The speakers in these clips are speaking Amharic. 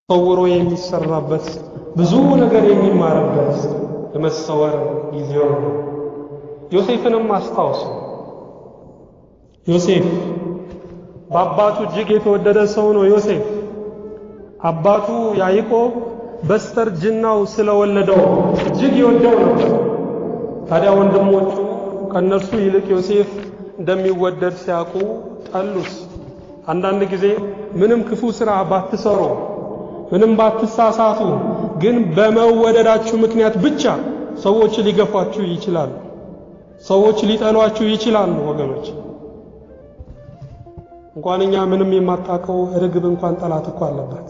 ተሰውሮ የሚሰራበት ብዙ ነገር የሚማርበት የመሰወር ጊዜው ነው። ዮሴፍንም አስታውሱ። ዮሴፍ በአባቱ እጅግ የተወደደ ሰው ነው። ዮሴፍ አባቱ ያዕቆብ በስተርጅናው ስለወለደው እጅግ ይወደው ነበር። ታዲያ ወንድሞቹ ከእነርሱ ይልቅ ዮሴፍ እንደሚወደድ ሲያውቁ ጠሉት። አንዳንድ ጊዜ ምንም ክፉ ሥራ ባትሰሩ፣ ምንም ባትሳሳቱ፣ ግን በመወደዳችሁ ምክንያት ብቻ ሰዎች ሊገፏችሁ ይችላሉ። ሰዎች ሊጠሏችሁ ይችላሉ። ወገኖች እንኳን እኛ ምንም የማታውቀው ርግብ እንኳን ጠላት እኮ አለባት።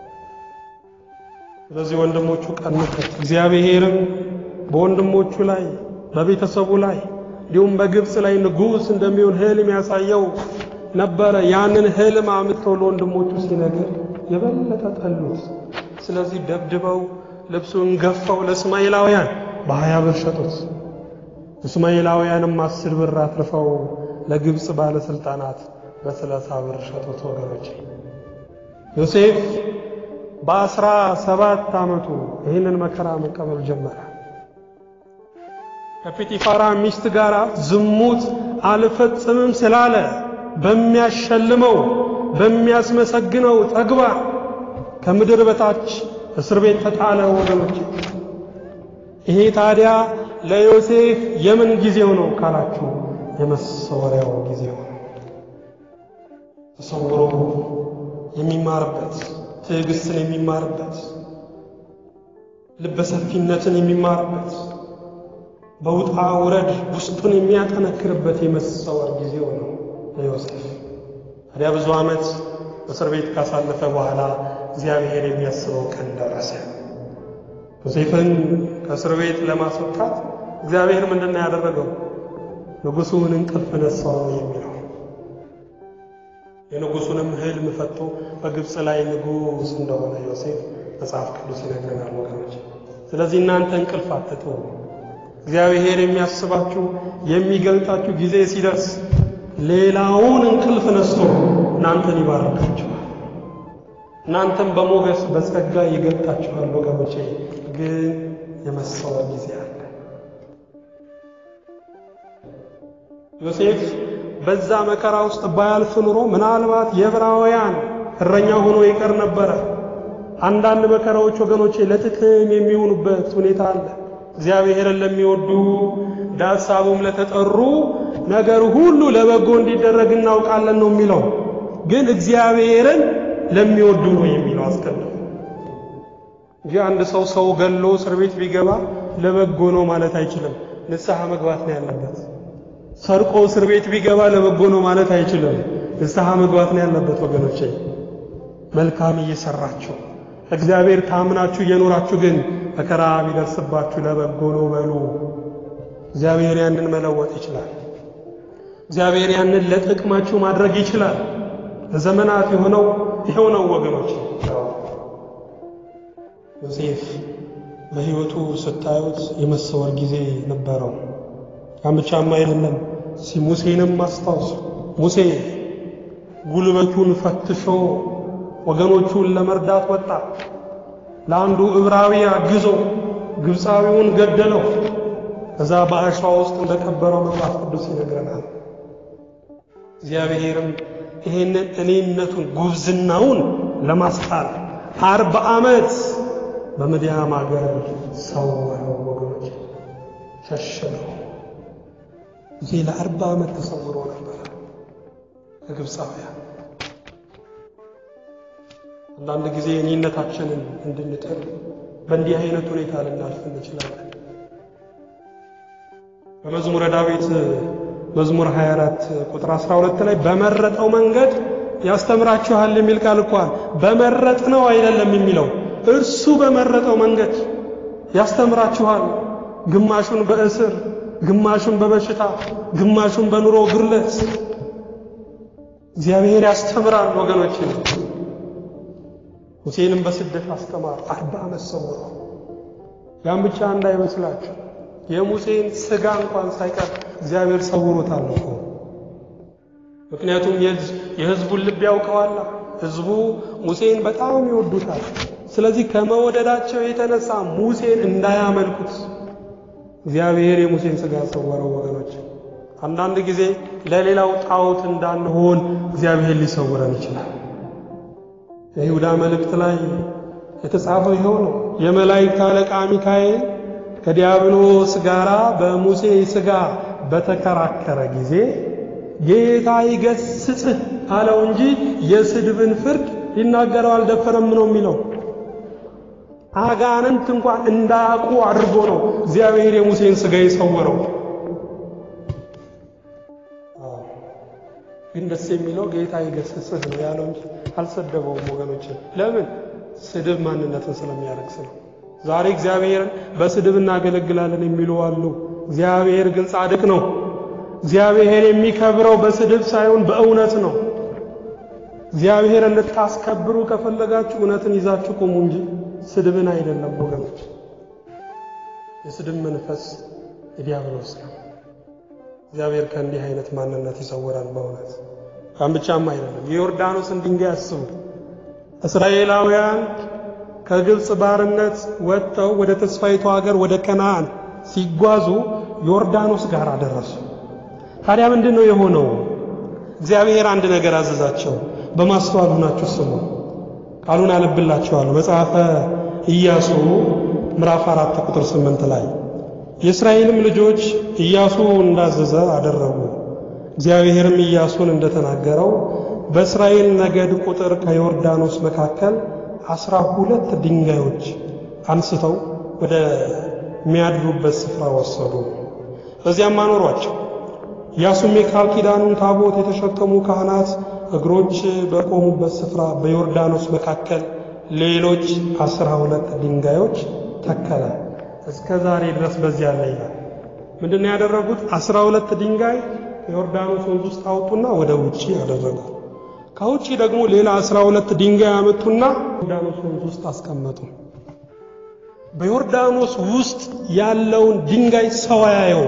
ስለዚህ ወንድሞቹ ቀኑበት። እግዚአብሔርም በወንድሞቹ ላይ በቤተሰቡ ላይ እንዲሁም በግብፅ ላይ ንጉሥ እንደሚሆን ሕልም ያሳየው ነበረ። ያንን ሕልም አምጥተው ለወንድሞቹ ሲነግር የበለጠ ጠሉት። ስለዚህ ደብድበው ልብሱን ገፈው ለእስማኤላውያን በሀያ ብር ሸጡት። እስማኤላውያንም አስር ብር አትርፈው ለግብፅ ባለሥልጣናት በሰላሳ ብር ሸጡት። ወገኖች ዮሴፍ በአስራ ሰባት ዓመቱ ይህንን መከራ መቀበል ጀመረ። ከጲጢፋራ ሚስት ጋር ዝሙት አልፈጽምም ስላለ በሚያሸልመው በሚያስመሰግነው ተግባር ከምድር በታች እስር ቤት ተጣለ። ወገኖች ይሄ ታዲያ ለዮሴፍ የምን ጊዜው ነው ካላችሁ የመሰወሪያው ጊዜው ነው። ተሰውሮ የሚማርበት ትዕግስትን የሚማርበት ልበሰፊነትን የሚማርበት በውጣ ውረድ ውስጡን የሚያጠነክርበት የመሰወር ጊዜው ነው ለዮሴፍ። ታዲያ ብዙ ዓመት እስር ቤት ካሳለፈ በኋላ እግዚአብሔር የሚያስበው ቀን ደረሰ። ዮሴፍን ከእስር ቤት ለማስወጣት እግዚአብሔር ምንድን ነው ያደረገው? ንጉሡን እንቅልፍ ነሳው ነው የሚለው። የንጉሡንም ሕልም ፈቶ በግብፅ ላይ ንጉሥ እንደሆነ ዮሴፍ መጽሐፍ ቅዱስ ይነግረናል ወገኖች። ስለዚህ እናንተ እንቅልፍ አትጡ። እግዚአብሔር የሚያስባችሁ የሚገልጣችሁ ጊዜ ሲደርስ ሌላውን እንቅልፍ ነስቶ እናንተን ይባርካችኋል። እናንተም በሞገስ በጸጋ ይገልጣችኋል። ወገኖቼ ግን የመሰወር ጊዜ አለ። ዮሴፍ በዛ መከራ ውስጥ ባያልፍ ኑሮ ምናልባት የዕብራውያን እረኛ ሆኖ ይቀር ነበረ። አንዳንድ መከራዎች ወገኖቼ ለጥቅም የሚሆኑበት ሁኔታ አለ። እግዚአብሔርን ለሚወዱ ለሐሳቡም ለተጠሩ ነገር ሁሉ ለበጎ እንዲደረግ እናውቃለን ነው የሚለው። ግን እግዚአብሔርን ለሚወዱ ነው የሚለው አስቀድሞ እንጂ አንድ ሰው ሰው ገሎ እስር ቤት ቢገባ ለበጎ ነው ማለት አይችልም። ንስሐ መግባት ነው ያለበት። ሰርቆ እስር ቤት ቢገባ ለበጎ ነው ማለት አይችልም። ንስሐ መግባት ነው ያለበት። ወገኖቼ መልካም እየሰራችሁ እግዚአብሔር ታምናችሁ እየኖራችሁ ግን መከራ ቢደርስባችሁ ለበጎ ነው በሉ። እግዚአብሔር ያንን መለወጥ ይችላል። እግዚአብሔር ያንን ለጥቅማችሁ ማድረግ ይችላል። ለዘመናት የሆነው ይኸው ነው ወገኖች። ዮሴፍ በሕይወቱ ስታዩት የመሰወር ጊዜ ነበረው። ያን ብቻም አይደለም፣ ሙሴንም አስታውሱ። ሙሴ ጉልበቱን ፈትሾ ወገኖቹን ለመርዳት ወጣ። ለአንዱ ዕብራዊ አግዞ ግብፃዊውን ገደለው። ከዛ በአሸዋ ውስጥ እንደቀበረው መጽሐፍ ቅዱስ ይነግረናል። እግዚአብሔርም ይሄንን እኔነቱን ጉብዝናውን ለማስጣል አርባ ዓመት በምድያም አገር ሰወረው። ወገኖች ሸሸነው። ሙሴ ለአርባ ዓመት ተሰውሮ ነበረ ከግብፃውያን። አንዳንድ ጊዜ እኔነታችንን እንድንጥል በእንዲህ አይነት ሁኔታ ልናልፍ እንችላለን። በመዝሙረ ዳዊት መዝሙር 24 ቁጥር 12 ላይ በመረጠው መንገድ ያስተምራችኋል የሚል ቃል እንኳን በመረጥ ነው አይደለም የሚለው እርሱ በመረጠው መንገድ ያስተምራችኋል። ግማሹን በእስር ግማሹን በበሽታ ግማሹን በኑሮ ግርለት እግዚአብሔር ያስተምራል ወገኖች። ሙሴንም በስደት አስተማር አርባ ዓመት ሰውሮ። ያን ብቻ እንዳይመስላችሁ የሙሴን ሥጋ እንኳን ሳይቀር እግዚአብሔር ሰውሮታል እኮ። ምክንያቱም የሕዝቡን ልብ ያውቀዋላ። ሕዝቡ ሙሴን በጣም ይወዱታል። ስለዚህ ከመወደዳቸው የተነሳ ሙሴን እንዳያመልኩት እግዚአብሔር የሙሴን ሥጋ ሰወረው። ወገኖች አንዳንድ ጊዜ ለሌላው ጣዖት እንዳንሆን እግዚአብሔር ሊሰውረን ይችላል። የይሁዳ መልእክት ላይ የተጻፈው ይኸው ነው። የመላእክት አለቃ ሚካኤል ከዲያብሎስ ጋር በሙሴ ሥጋ በተከራከረ ጊዜ ጌታ ይገስጽህ አለው እንጂ የስድብን ፍርድ ሊናገረው አልደፈረም ነው የሚለው። አጋንንት እንኳን እንዳያውቁ አድርጎ ነው እግዚአብሔር የሙሴን ሥጋ የሰወረው። ግን ደስ የሚለው ጌታ ይገስጽህ ነው ያለው እንጂ አልሰደበውም። ወገኖችን ለምን? ስድብ ማንነትን ስለሚያረክስ ነው። ዛሬ እግዚአብሔርን በስድብ እናገለግላለን የሚሉ አሉ። እግዚአብሔር ግን ጻድቅ ነው። እግዚአብሔር የሚከብረው በስድብ ሳይሆን በእውነት ነው። እግዚአብሔር እንድታስከብሩ ከፈለጋችሁ እውነትን ይዛችሁ ቁሙ እንጂ ስድብን አይደለም ወገኖች። የስድብ መንፈስ የዲያብሎስ ነው። እግዚአብሔር ከእንዲህ አይነት ማንነት ይሰውራል። በእውነት ያን ብቻም አይደለም። የዮርዳኖስን ድንጋይ አስቡ። እስራኤላውያን ከግብፅ ባርነት ወጥተው ወደ ተስፋይቱ ሀገር ወደ ከነዓን ሲጓዙ ዮርዳኖስ ጋር አደረሱ። ታዲያ ምንድን ነው የሆነው? እግዚአብሔር አንድ ነገር አዘዛቸው። በማስተዋል ሆናችሁ ስሙ። ቃሉን አነብላችኋለሁ። መጽሐፈ ኢያሱ ምዕራፍ አራት ቁጥር ስምንት ላይ የእስራኤልም ልጆች ኢያሱ እንዳዘዘ አደረጉ። እግዚአብሔርም ኢያሱን እንደተናገረው በእስራኤል ነገድ ቁጥር ከዮርዳኖስ መካከል አስራ ሁለት ድንጋዮች አንስተው ወደ ሚያድሩበት ስፍራ ወሰዱ። በዚያም አኖሯቸው። ኢያሱም የቃል ኪዳኑን ታቦት የተሸከሙ ካህናት እግሮች በቆሙበት ስፍራ በዮርዳኖስ መካከል ሌሎች አስራ ሁለት ድንጋዮች ተከለ። እስከ ዛሬ ድረስ በዚያ ላይ ይላል። ምንድን ነው ያደረጉት? አስራ ሁለት ድንጋይ ከዮርዳኖስ ወንዝ ውስጥ አወጡና ወደ ውጪ አደረጉ። ከውጪ ደግሞ ሌላ አስራ ሁለት ድንጋይ አመጡና ዮርዳኖስ ወንዝ ውስጥ አስቀመጡ። በዮርዳኖስ ውስጥ ያለውን ድንጋይ ሰው አያየው፣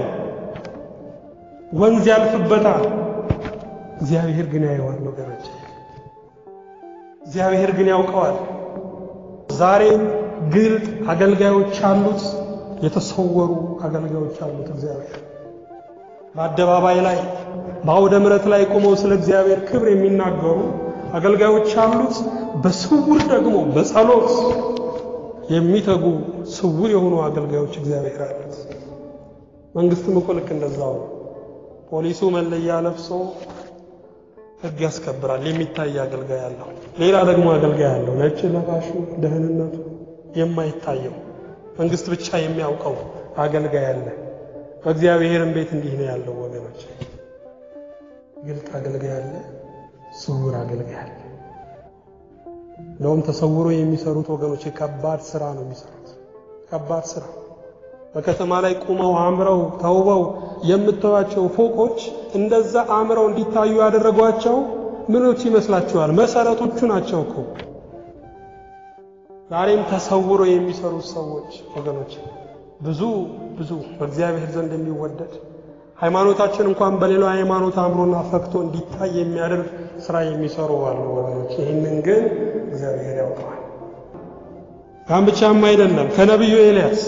ወንዝ ያልፍበታል። እግዚአብሔር ግን ያየዋል ወገኖች፣ እግዚአብሔር ግን ያውቀዋል። ዛሬም ግልጥ አገልጋዮች አሉት፣ የተሰወሩ አገልጋዮች አሉት። እግዚአብሔር በአደባባይ ላይ በአውደ ምሕረት ላይ ቆመው ስለ እግዚአብሔር ክብር የሚናገሩ አገልጋዮች አሉት። በስውር ደግሞ በጸሎት የሚተጉ ስውር የሆኑ አገልጋዮች እግዚአብሔር አሉት። መንግስትም እኮ ልክ እንደዛው ነው። ፖሊሱ መለያ ለብሶ ሕግ ያስከብራል። የሚታይ አገልጋይ አለው። ሌላ ደግሞ አገልጋይ አለው። ነጭ ለባሹ ደህንነቱ የማይታየው መንግስት ብቻ የሚያውቀው አገልጋይ አለ። በእግዚአብሔርም ቤት እንዲህ ነው ያለው ወገኖች። ግልጥ አገልጋይ አለ፣ ስውር አገልጋይ አለ። እንደውም ተሰውሮ የሚሰሩት ወገኖች የከባድ ስራ ነው የሚሰሩት። ከባድ ስራ በከተማ ላይ ቁመው አምረው ተውበው የምታዩቸው ፎቆች እንደዛ አምረው እንዲታዩ ያደረጓቸው ምኖች ይመስላችኋል? መሰረቶቹ ናቸው እኮ። ዛሬም ተሰውሮ የሚሰሩት ሰዎች ወገኖች ብዙ ብዙ በእግዚአብሔር ዘንድ የሚወደድ ሃይማኖታችን እንኳን በሌላው ሃይማኖት አምሮና ፈክቶ እንዲታይ የሚያደርግ ስራ የሚሰሩ አሉ ወገኖች። ይህንን ግን እግዚአብሔር ያውቀዋል። ካም ብቻም አይደለም ከነቢዩ ኤልያስ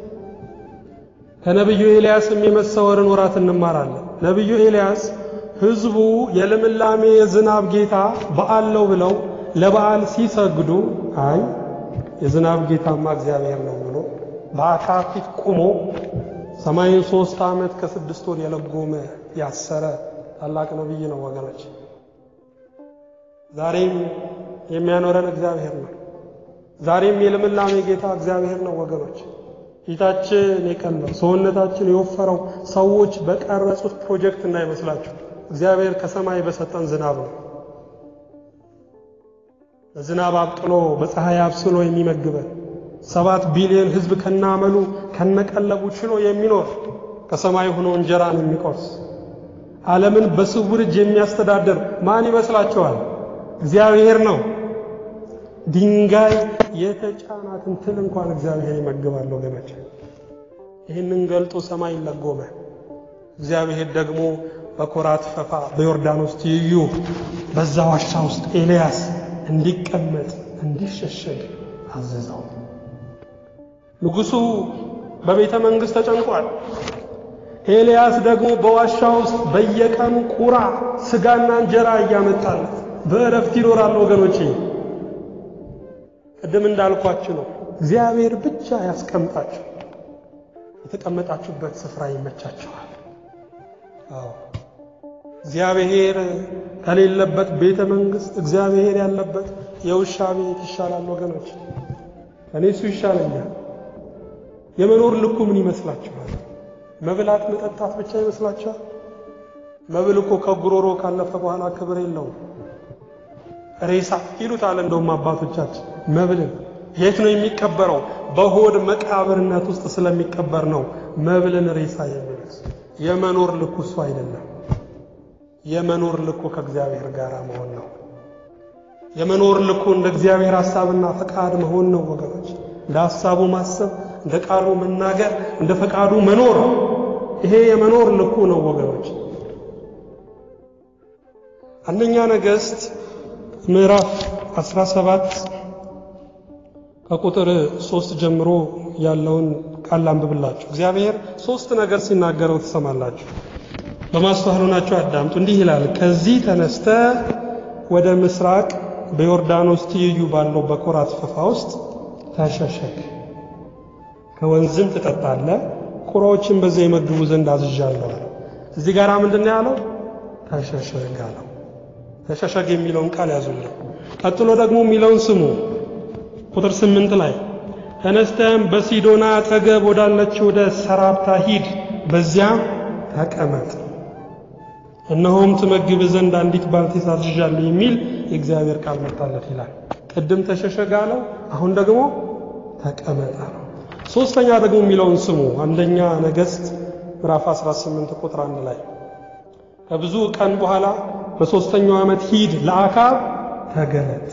ከነቢዩ ኤልያስም የመሰወርን ወራት እንማራለን። ነቢዩ ኤልያስ ሕዝቡ የልምላሜ የዝናብ ጌታ በዓል ነው ብለው ለበዓል ሲሰግዱ አይ የዝናብ ጌታማ እግዚአብሔር ነው ብሎ በአካብ ፊት ቆሞ ሰማይን ሶስት ዓመት ከስድስት ወር የለጎመ ያሰረ ታላቅ ነቢይ ነው ወገኖች። ዛሬም የሚያኖረን እግዚአብሔር ነው። ዛሬም የልምላሜ ጌታ እግዚአብሔር ነው ወገኖች። ፊታችን የቀላው ሰውነታችን የወፈረው ሰዎች በቀረጹት ፕሮጀክት እንዳይመስላችሁ እግዚአብሔር ከሰማይ በሰጠን ዝናብ ነው። በዝናብ አብቅሎ በፀሐይ አብስሎ የሚመግበን ሰባት ቢሊዮን ሕዝብ ከናመሉ ከነቀለቡ ችሎ የሚኖር ከሰማይ ሆኖ እንጀራን የሚቆርስ ዓለምን በስውር እጅ የሚያስተዳድር ማን ይመስላችኋል? እግዚአብሔር ነው። ድንጋይ የተጫናትን ትል እንኳን እግዚአብሔር ይመግባል ወገኖች። ይህንን ገልጦ ሰማይ ለጎመ። እግዚአብሔር ደግሞ በኮራት ፈፋ በዮርዳኖስ ትይዩ በዛ ዋሻ ውስጥ ኤልያስ እንዲቀመጥ እንዲሸሸግ አዘዘው። ንጉሡ በቤተ መንግሥት ተጨንቋል። ኤልያስ ደግሞ በዋሻ ውስጥ በየቀኑ ቁራ ስጋና እንጀራ እያመጣለት በእረፍት ይኖራል። ወገኖቼ ቅድም እንዳልኳችሁ ነው። እግዚአብሔር ብቻ ያስቀምጣችሁ። የተቀመጣችሁበት ስፍራ ይመቻችኋል። አዎ እግዚአብሔር ከሌለበት ቤተ መንግሥት እግዚአብሔር ያለበት የውሻ ቤት ይሻላል ወገኖች። እኔ እሱ ይሻለኛል። የመኖር ልኩ ምን ይመስላችኋል? መብላት መጠጣት ብቻ ይመስላችኋል? መብል እኮ ከጉሮሮ ካለፈ በኋላ ክብር የለውም። ሬሳ ይሉታል እንደውም አባቶቻችን መብልን የት ነው የሚቀበረው? በሆድ መቃብርነት ውስጥ ስለሚቀበር ነው መብልን ሬሳ የሚሉት። የመኖር ልኩ እሱ አይደለም። የመኖር ልኩ ከእግዚአብሔር ጋር መሆን ነው። የመኖር ልኩ እንደ እግዚአብሔር ሐሳብና ፈቃድ መሆን ነው ወገኖች። እንደ ሐሳቡ ማሰብ፣ እንደ ቃሉ መናገር፣ እንደ ፈቃዱ መኖር። ይሄ የመኖር ልኩ ነው ወገኖች። አንደኛ ነገሥት ምዕራፍ 17 ከቁጥር ሶስት ጀምሮ ያለውን ቃል አንብብላችሁ። እግዚአብሔር ሶስት ነገር ሲናገረው ትሰማላችሁ። በማስተዋል ሆናችሁ አዳምጡ። እንዲህ ይላል፣ ከዚህ ተነስተ ወደ ምስራቅ በዮርዳኖስ ትይዩ ባለው በኮራት ፈፋ ውስጥ ተሸሸግ፣ ከወንዝም ትጠጣለህ፣ ቁራዎችን በዚያ የመግቡ ዘንድ አዝዣለሁ አለ። እዚህ ጋር ምንድን ነው ያለው? ተሸሸግ አለው። ተሸሸግ የሚለውን ቃል ያዙልኝ። ቀጥሎ ደግሞ የሚለውን ስሙ። ቁጥር ስምንት ላይ ተነስተም በሲዶና አጠገብ ወዳለች ወደ ሰራፕታ ሂድ፣ በዚያም ተቀመጥ፣ እነሆም ትመግብ ዘንድ አንዲት ባልቴት አዝዣለሁ የሚል የእግዚአብሔር ቃል መጣለት ይላል። ቅድም ተሸሸግ አለው፣ አሁን ደግሞ ተቀመጥ አለው። ሶስተኛ ደግሞ የሚለውን ስሙ። አንደኛ ነገሥት ምዕራፍ 18 ቁጥር አንድ ላይ ከብዙ ቀን በኋላ በሦስተኛው ዓመት ሂድ ለአካብ ተገለጥ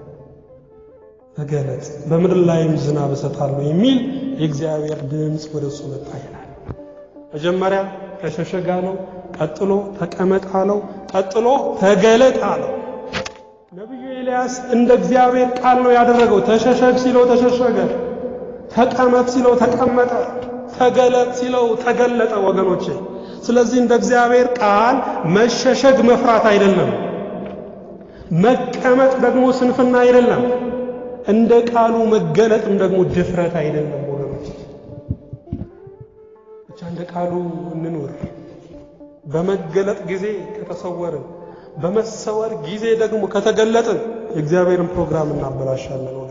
ተገለጥ በምድር ላይም ዝናብ እሰጣለሁ የሚል የእግዚአብሔር ድምፅ ወደ እሱ መጣ ይላል። መጀመሪያ ተሸሸግ አለው፣ ቀጥሎ ተቀመጥ አለው፣ ቀጥሎ ተገለጥ አለው። ነቢዩ ኤልያስ እንደ እግዚአብሔር ቃል ነው ያደረገው። ተሸሸግ ሲለው ተሸሸገ፣ ተቀመጥ ሲለው ተቀመጠ፣ ተገለጥ ሲለው ተገለጠ። ወገኖቼ ስለዚህ እንደ እግዚአብሔር ቃል መሸሸግ መፍራት አይደለም፣ መቀመጥ ደግሞ ስንፍና አይደለም። እንደ ቃሉ መገለጥም ደግሞ ድፍረት አይደለም ወገኖች። ብቻ እንደ ቃሉ እንኑር። በመገለጥ ጊዜ ከተሰወርን፣ በመሰወር ጊዜ ደግሞ ከተገለጥን የእግዚአብሔርን ፕሮግራም እናበላሻለን።